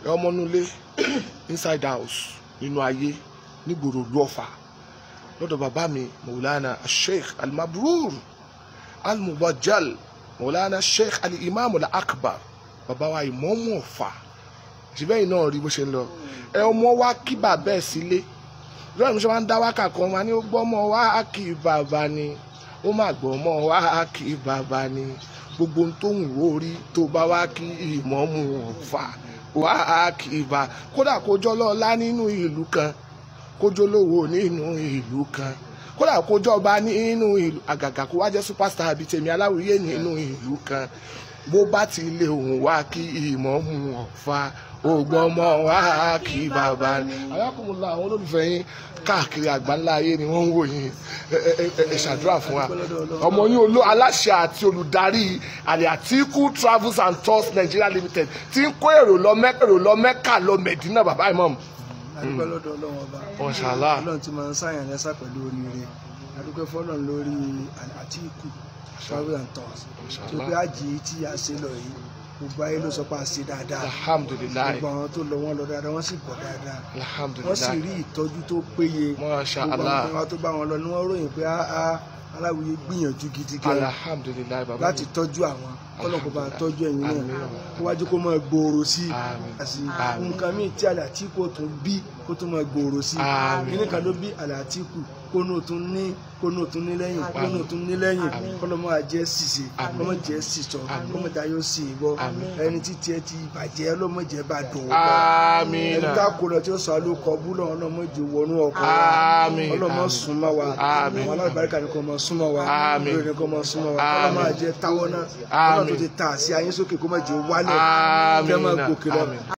ẹ ọmọ inú ilé inside house nínú ayé nígboro ìlú Ọ̀fà lọ́dọ̀ bàbá mi Maulana Sheikh Al-Mabrur Al-Mubajjal Maulana Sheikh Al-Imam Al-Akbar bàbá wa ìmọ̀ọ́mù Ọ̀fà síbẹ̀ yìí náà rí bó ṣe ń lọ ẹ ọmọ wa kí bàbá ẹ̀ sílé lọ́rọ̀ mi ṣe máa ń dá wákà kan wa ní ó gbọ́ ọmọ wa kí bàbá ni ó má gbọ́ ọmọ wa kí bàbá ni gbogbo ohun tó ń wò rí tó bá wá kí ìmọ̀ọ́mù Ọ̀fà wá kí bá kódà kójọ́ lọ́la nínú ìlú kan kójọ́ lówó nínú ìlú kan kódà kójọba nínú ìlú àgàgà kó wá jẹ́ superstar bíi tèmi aláwìyé nínú ìlú kan bó bá ti lé òun wá kí ìmọ̀ọ́mù Ọ̀fà ògbọ́mọ wá kí bàbá ni. alákùnrinlá àwọn olólùfẹ́ yín káàkiri àgbáńlá ayé ni wọ́n ń wò yín ẹ ẹ ẹ ẹ ṣàdúrà fún wa ọmọ yín olú aláṣẹ àti olùdarí àlẹ́ àtìkù travels and tours Nigeria limited ti ń kó èrò lọ mẹ́kà èrò lọ mẹ́kà lọ mẹ̀dínà bàbá imam. adúpẹ́ lọ́dọ̀ ọlọ́run ọba Mashallah. ọlọ́run ti máa ń sáyàn lẹ́sà pẹ̀lú oríire adúpẹ́ fọlọ́run lórí àtìkù travel and tours tó gbé àjì tí a ṣe lọ yìí gbogbo ayé ló sọ pé a ṣe dáadáa alhamdulilayi gbogbo àwọn tó lọ wọn lọ dáadáa wọ́n sì bọ̀ dáadáa wọ́n sì alhamdulilayi rí ìtọ́jú tó péye Masha gbogbo Allah. àwọn tó bá wọn lọ ni wọ́n ròyìn pé á aláwìyé gbìyànjú gidi gan alhamdulilayi bàbá láti tọ́jú àwọn kọ́lọ̀ kó bá tọ́jú ẹ̀yin náà Àmín. kó wájú kó máa gbòòrò sí i Àmín. àti Àmín. nǹkan míì tí Àlàtíkù tún bí kó tún máa gbòòrò sí i Àmín. kíní kan ló bí Àlàtíkù kó náà tún ní kó náà tún ní lẹ́yìn kó náà tún ní lẹ́yìn kọ́lọ̀ máa jẹ́ ṣìṣe Àmín. kọ́mọ jẹ́ ṣìṣọ kọ́mọ jẹ́ ayọ̀ sí ìbọ Àmín. ẹni tí tiẹ̀ ti bàjẹ́ ọlọ́mọ jẹ́ bá dùn ó amina ẹni tá a kó lọ tí ó sọ alókọ búlọ̀ ọlọ́mọ jẹ́ wọnú ọkọ̀ Àmín. ọlọ́mọ Àmín. súnmọ́ wa Àmín. àwọn alábàárìkà ni kò mọ súnmọ́ wa Àmín. lórí ni kò mọ súnmọ́ wa Àmín. ọlọ́mọ àjẹ táwọn náà Àmín. ọlọ́run tó ti ta àṣì ayé sókè kó má jẹ́ wálẹ̀ Àmín. kẹ́ máa gòkè lọ Àmín.